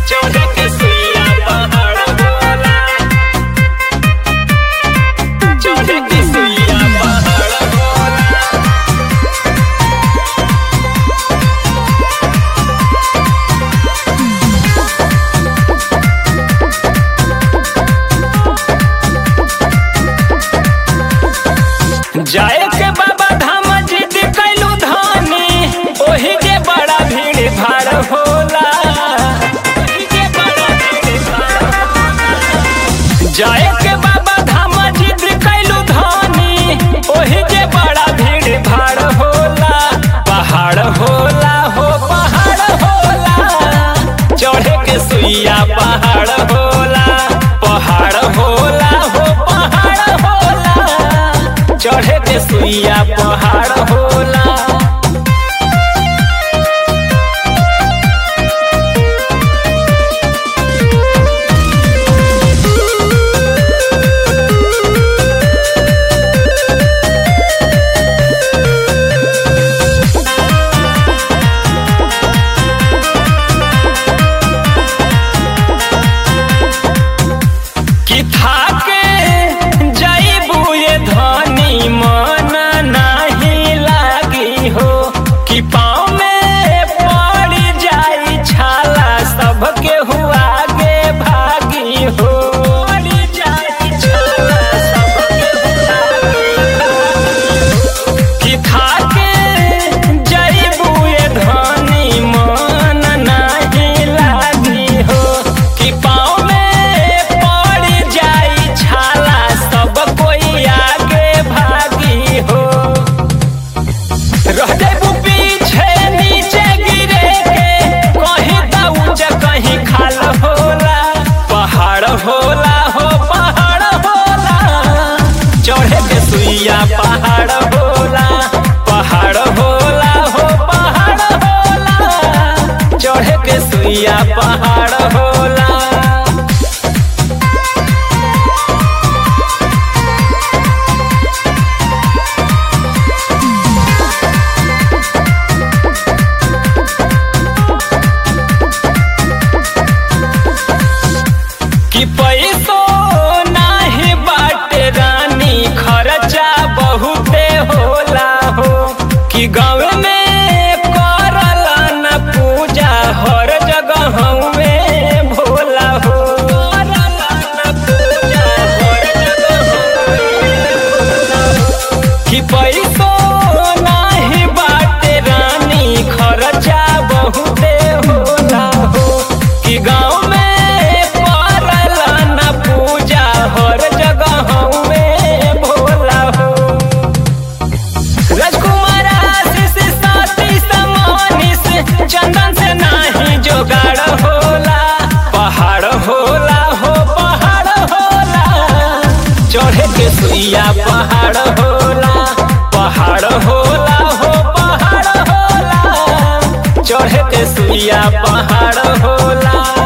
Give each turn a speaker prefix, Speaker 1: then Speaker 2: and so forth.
Speaker 1: चढ़े के सुइया पहाड़ होला चढ़े के सुइया पहाड़ होला जाए के बाबा धाम जिद कैलू धानी ओही के बड़ा भीड़ भाड़ होला ओही के बड़ा भीड़ भाड़ होला। जाए के बाबा धाम जिद कैलू धानी ओही के बड़ा भीड़ भाड़ होला पहाड़ होला हो पहाड़ होला चढ़े के सुइया पहाड़ होला पहाड़ होला हो पहाड़ होला चढ़े के सुइया पहाड़ होला कि थाके जइबू ये धनी मन नाही लागी हो कि पाँव में पड़ जाई छाला सबके हुआ आगे भागी हो पड़ जाई छाला सबके हुआ आगे कि थाके जइबू ये धनी मन नाही लागी हो कि पाँव में पड़ जाई छाला सब कोई आगे भागी हो रह जाबू पीछे नीचे गिरे के कहीं दाऊज कहीं खाल होला पहाड़ होला हो पहाड़ होला चढ़े के सुइया पहाड़ होला पहाड़ होला हो पहाड़ होला चढ़े के सुइया पहाड़ होला कि पैसो नाही बाटे रानी खर्चा बहुते होला हो कि गाँव में करल न पूजा हर जगह में भोला हो करल न पूजा हर जगह भोला हो। कि पैसो नाही बाटे रानी खर्चा बहुते होला हो कि गाँव में करल न पूजा हर जगह में भोला हो राजकुमार आशीष साथी समानिस चंदन से नाही जोगाड़ होला पहाड़ होला हो पहाड़ होला चढ़े के सुइया पहाड़ होला पहाड़ होला हो पहाड़ होला चढ़े के सुइया पहाड़ होला